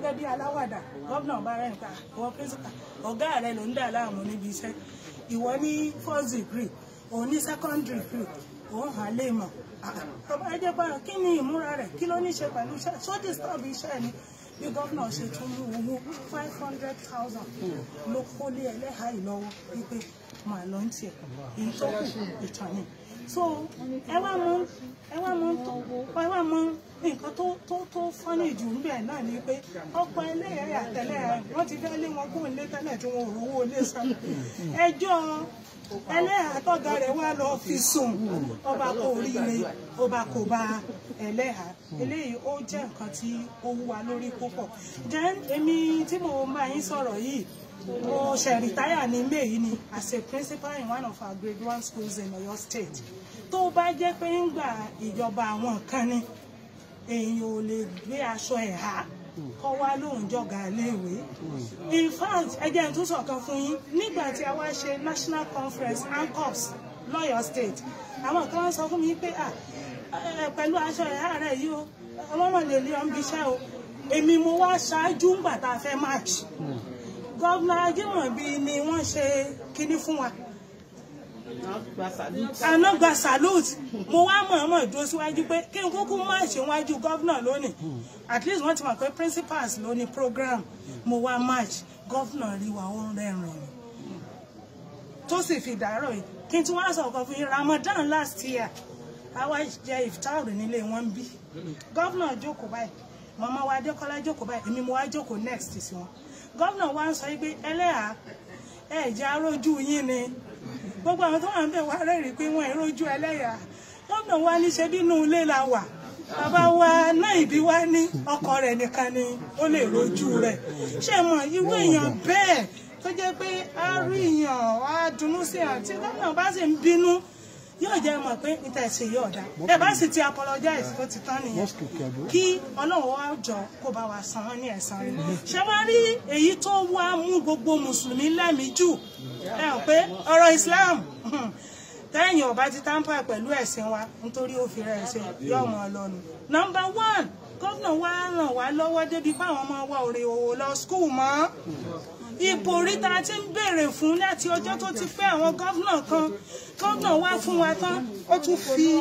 gẹ́gẹ́ bí aláwàdà gómìnà bá rẹ̀ nípa ìwọ principal ọ̀gá rẹ̀ ló ń dà láàmú níbi iṣẹ́ ìwọ ní first degree òun ní secondary degree òun hàn lè mọ̀ ọba ẹjẹ bá kí ni ìmúra rẹ̀ kí ló ní ṣe pẹ̀lú iṣẹ́ so disturb iṣẹ́ ni bí gómìnà ṣe tún mú owó five hundred thousand ló kólé ẹlẹ́hàá ìlọ́wọ́ wípé màá lọ ń tiẹ̀ èyí tó kù ìtàn ni so ẹ wá mọ ẹ wá mọ tó ẹ wá mọ nǹkan tó tó tó fọ́nì jù ń bẹ̀ náà ni pé ọ̀pọ̀ ẹlẹ́yà tẹ́lẹ̀ wọ́n ti fẹ́ lé wọn kúrò nílé tẹ́lẹ̀ tí wọn ò rówó ilé san ẹjọ́ ẹlẹ́yà tọ́ga rẹ̀ wá lọ fi sùn ọba kò ríire ọba kò bá ẹlẹ́yà eléyìí ó jẹ́ nǹkan tí ó wúwa lórí púpọ̀ then èmi tí mo máa yín sọ̀rọ̀ yìí mo ṣe rìtáyà ní may yìí ni as a principal in one of our grade one schools in Oyo State tó bá jẹ́ pé ń gbà ìjọba àwọn kan ni èèyàn ò lè gbé aṣọ ẹ̀ há kọ́ wá lóun jọ̀gá léèwé in fact ẹjẹ́ ń tún sọ̀kan fún yín nígbà tí a wá ṣe national conference ancops lọ́yọ̀ state àwọn kan sọ fún mi pé à pẹ̀lú aṣọ ẹ̀há rẹ̀ yìí o ọlọ́run lè lé ọ́n bí iṣẹ́ o èmi mo wá ṣáájú ńgbà tá a fẹ́ march gọ́vnà Ajímọ̀bí ni wọ́n ṣe kinní fún wa àná gba salute mo wá mọ̀ọ́mọ̀ dúró síwájú pé kí n kúkú má ṣe wájú gọ́vnà lónìí at least wọ́n ti mọ̀ pé principals ló ní program mo wá march gọ́vnà rí wa ó ń rẹ́rìn tó sì fi dàárọ̀ yìí kí n tún wá sọ̀kan fún yín Ramadan last year àwa jẹ iftar nílé wọn bí gọ́vnà jókòó báyìí màmá wa Adékọ́lá jókòó báyìí èmi mo wá jókòó next sí wọn gọ́vnà wa ń sọ pé ẹlẹ́yà ẹ̀ jẹ́ arójú yín ni gbogbo àwọn tó wà ń bẹ̀ wá rẹ́rìí pé wọ́n ìrójú ẹlẹ́yà gómìnà wa ní ṣe bínú ilé la wà bàbá wa náà ìbí wa ní ọkọ rẹ̀ nìkan ni ó lè rójú rẹ̀ ṣé mọ̀ irú èèyàn bẹ́ẹ̀ tó jẹ́ pé a rí èèyàn á dunnú sí àn tí gómìnà bá sì ń bínú yóò jẹ́ mọ̀ pé níta ẹ̀sìn yóò dá ẹ bá sì ti apologize tó ti tán nìyẹn kí ọlọ́run wá jọ kó bá wa san wọ́n ní ẹ̀san rẹ̀ ṣé wá rí èyí tó wá mú gbogbo mùsùlùmí lẹ́mìí jù ẹ hàn pé ọ̀rọ̀ Islam tẹ́yìn ọba ti tampa pẹ̀lú ẹ̀sìn wa nítorí ó fi rẹ̀ ẹ̀sìn yóò mọ̀ lọ́nu. nọmba one gómìnà wa ràn wá lọ́wọ́ débi pé àwọn ọmọ wa ò rè òwò lọ skul mọ́ ipò oríta ti ń béèrè fún láti ọjọ́ tó ti pẹ́ àwọn gómìnà kan gómìnà wá fún wa tán ó tún fi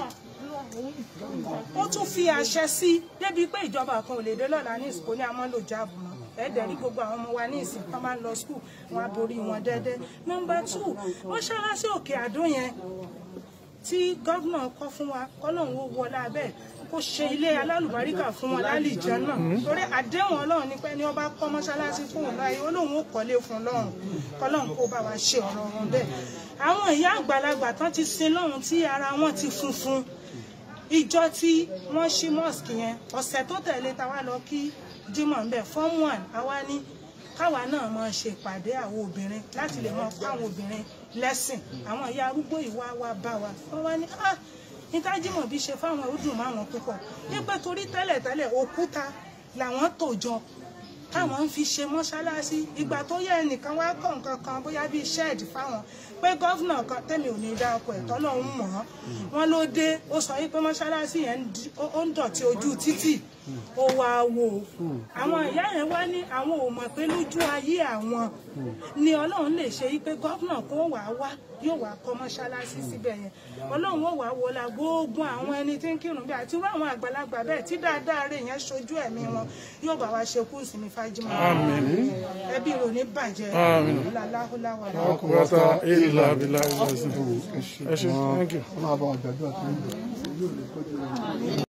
ó tún fi àṣẹ sí débi pé ìjọba kan ò lè dé lọ́la ní ìsìnkú ní amọ́lò jáàbù mọ́ ẹ̀ẹ́dẹ̀ rí gbogbo àwọn ọmọ wa ní ìsìn tó máa ń lọ skul wọn á borí wọn dẹ́dẹ́ nọmba two ó ṣáá sí òkè àdó yẹn tí gómìnà kọ́ fún wa kọ́lọ́hún ó wọlé abẹ́ kó ṣe ilé alálùbáríkà fún wọn lálìjẹ náà torí àdéhùn ọlọ́run ní pé ní ọba kọ́ mọ́ṣáláṣí fún òun láyé olóhùn ó kọ́lé fún lọ́run kọ́lọ́hún kó bá wa ṣe ọ̀rọ̀ wọn bẹ́ẹ̀ àwọn ìyá àgbàlagbà tán ti sin lọ́run tí ara wọn ti funfun ìjọ tí wọ́n ṣí mosque yẹn ọ̀sẹ̀ tó tẹ̀lé ta wá lọ kí Jímọ̀ ń bẹ̀ form one àwa ní káwa náà máa ṣe ìpàdé àwọn obìnrin láti lè máa kọ́ àwọn obìnrin lẹ́sìn àwọn ìyá arúgbó ìwà wa bá wa wọ́n wá ní ah ìtajìmọ̀ bí ṣe fáwọn ó dùn máwọn púpọ̀ nígbà torí tẹ́lẹ̀tẹ́lẹ̀ òkúta làwọn tò jọ táwọn ń fi ṣe mọ́ṣáláṣí ìgbà tó yẹ ẹnìkan wá kọ́ nǹkan kan bóyá bíi ṣẹ́ẹ̀dì fáwọn pé gọ́fìnà kan tẹ́mi ò ní dá ọkọ̀ ẹ̀tọ́ lọ́hún mọ̀ ọ́ wọn ló dé ó sọ wípé mọ́ṣáláṣí yẹn ó ń dọ̀tí ojú títì ó wá wò ó àwọn ìyá yẹn wá ní àwọn ò mọ̀ pé lójú ayé àwọn ni ọlọ́run lè ṣe wípé gọ́fìnà kó wà á wá yóò wá kọ́ mọ́ṣáláṣí síbẹ̀ yẹn ọlọ́run ó wà á wọlá gbogbo àwọn ẹni tí ń kírun bí àti irú àwọn àgbàlagbà bẹ́ẹ̀ tí dáadáa rẹ̀ yẹn ṣojú ẹ̀mí wọn yóò bá wa ṣe kú ìsinmi fájímọ̀ ẹbí rò ní bàjẹ́ ọ̀làláhùláwà ọkùnrin ìlà abilà ìlà ìsìn ẹ ṣe thank you. Ọlọ́run àbá ọ̀gbẹ́dọ̀ àti